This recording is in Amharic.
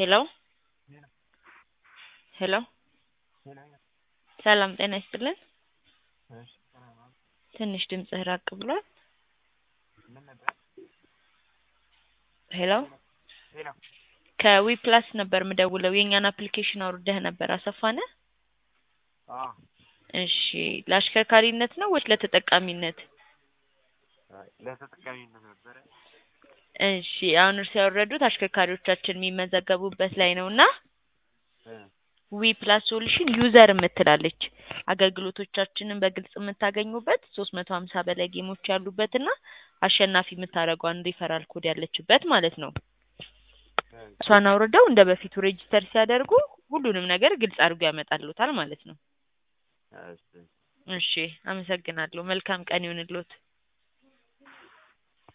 ሄሎ ሄሎ ሰላም ጤና ይስጥልን። ትንሽ ድምፅህ ራቅ ብሏል። ሄሎ ከዊፕላስ ነበር ምደውለው የእኛን አፕሊኬሽን አውርደህ ነበር አሰፋ ነህ? እሺ ለአሽከርካሪነት ነው ወይስ ለተጠቃሚነት? ለተጠቃሚነት ነበረ። እሺ አሁን እርስ ያወረዱት አሽከርካሪዎቻችን የሚመዘገቡበት ላይ ነው እና ዊ ፕላስ ሶሉሽን ዩዘር የምትላለች አገልግሎቶቻችንን በግልጽ የምታገኙበት ሶስት መቶ ሀምሳ በላይ ጌሞች ያሉበት እና አሸናፊ የምታደርገው አንድ ሪፈራል ኮድ ያለችበት ማለት ነው። እሷን አውርደው እንደ በፊቱ ሬጂስተር ሲያደርጉ ሁሉንም ነገር ግልጽ አድርጎ ያመጣልዎታል ማለት ነው። እሺ እሺ አመሰግናለሁ። መልካም ቀን ይሁንልዎት።